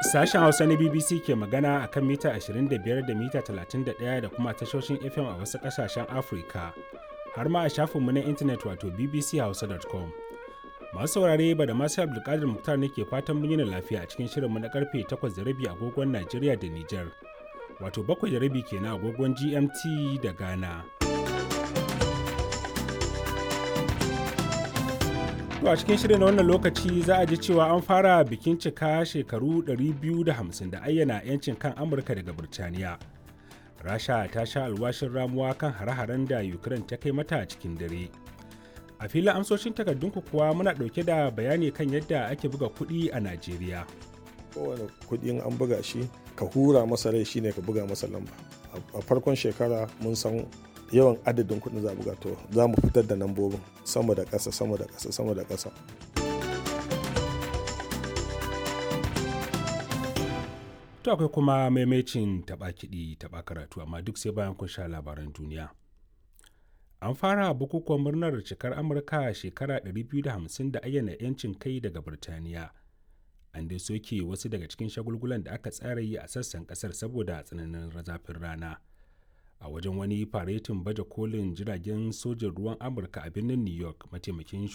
Sashen Hausa na BBC ke magana a kan mita 25 da mita 31 da kuma tashoshin FM a wasu ƙasashen Afirka, har ma a shafinmu na intanet wato bbchausa.com. Masu saurare ba da masu Abdulkadir Muktar ne ke fatan mun yi lafiya a cikin shirinmu na karfe 8:30 agogon Najeriya da Nijar, wato 7:30 kenan agogon GMT da Ghana. To a cikin shirin na wannan lokaci za a ji cewa an fara bikin cika shekaru 250 da ayyana 'yancin kan Amurka daga Birtaniya. Rasha ta sha alwashin ramuwa kan hare-haren da Ukraine ta kai mata cikin dare. A filin amsoshin takardunku kuwa muna ɗauke da bayani kan yadda ake buga kuɗi a Najeriya. Kowane kuɗin an buga shi ka hura masa rai shine ka buga masa lamba. A farkon shekara mun san yawan adadin kuɗin za buga to za mu fitar da lambobin sama da ƙasa sama da ƙasa sama da ƙasa To akwai kuma maimacin taɓa kiɗi taɓa karatu amma duk sai bayan kun sha labaran duniya. An fara bukukuwan murnar cikar Amurka shekara 250 da ayyana 'yancin kai daga Birtaniya. An dai soke wasu daga cikin shagulgulan da aka tsara yi a sassan ƙasar saboda tsananin zafin rana. a wajen wani faretin baje kolin jiragen sojin ruwan amurka a birnin new york mataimakin